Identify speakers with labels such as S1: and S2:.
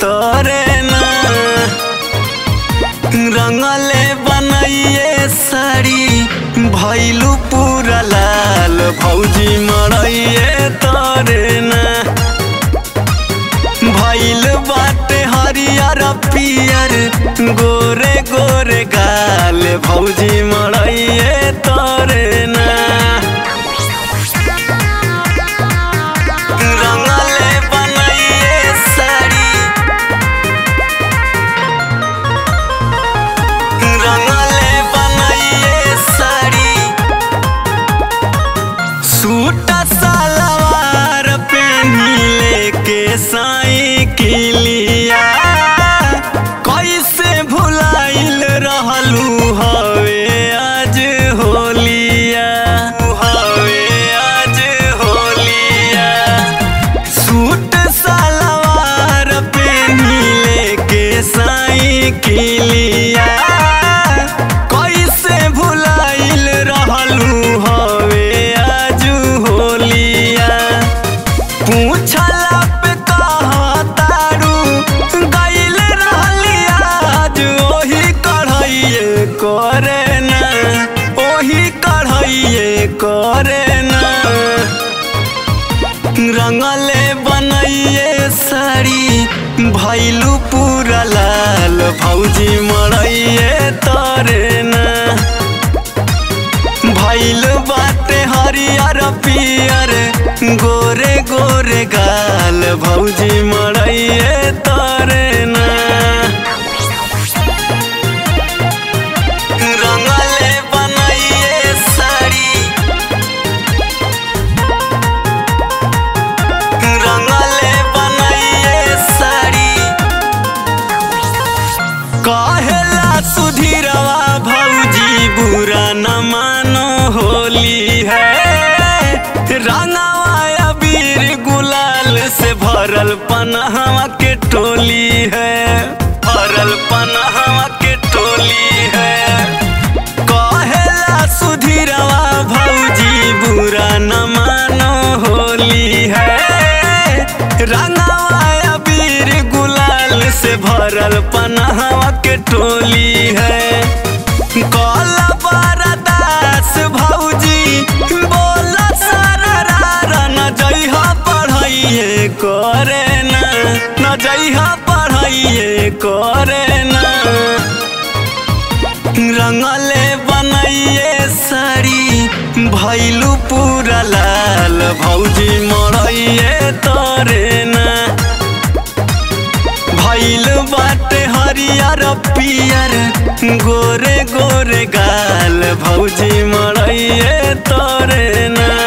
S1: तोरे ना रंगले बनैये साड़ी भैलू पूरा लाल भौजी मरैये तोरे ना भैल बाटे हरियर पियर गोरे गोरे गाल भौजी मरैये तोरे ना रंगले बनैये साड़ी रंगले बनैये साड़ी सूट सलवार पेनी लेके साइकिलिया कैसे भुलाइल रहलू हवे आज होलिया हवे आज होलिया सूट सलवार पेनी लेके साइकिलिया कैसे भुलाइल रहलू हवे आज होलिया पूछला पे कहतारू गइल रहली आज ओही कढ़ैये करे ना ओही कढ़ैये करे ना रंगले बनैये साड़ी भैलू पूरा लाल भौजी मरैये तोरे ना भैल बाटे हरियर पियर गोरे गोरे गाल भौजी मरैये तोरे ना रंगले बनैये साड़ी रंगले बनैये साड़ी कहेला सुधीरवा भौजी बुरा न मानो होली है रंगवा अबीर गुलाल से भरल पनहवा के टोली है भरल पनहवा के टोली है कहेला सुधीरवा भौजी बुरा न मानो होली है रंगवा अबीर गुलाल से भरल पनहवा के टोली है कला बरदास भौजी बोल सररा न जइहा पढ़ैये करे ना न जइहा पढ़ैये करे ना रंगले बनैये साड़ी भैलू पूरा लाल भौजी मरैये तोरे ना भैल बाटे हरियर पियर गोरे गोरे गाल भौजी मरैये तोरे ना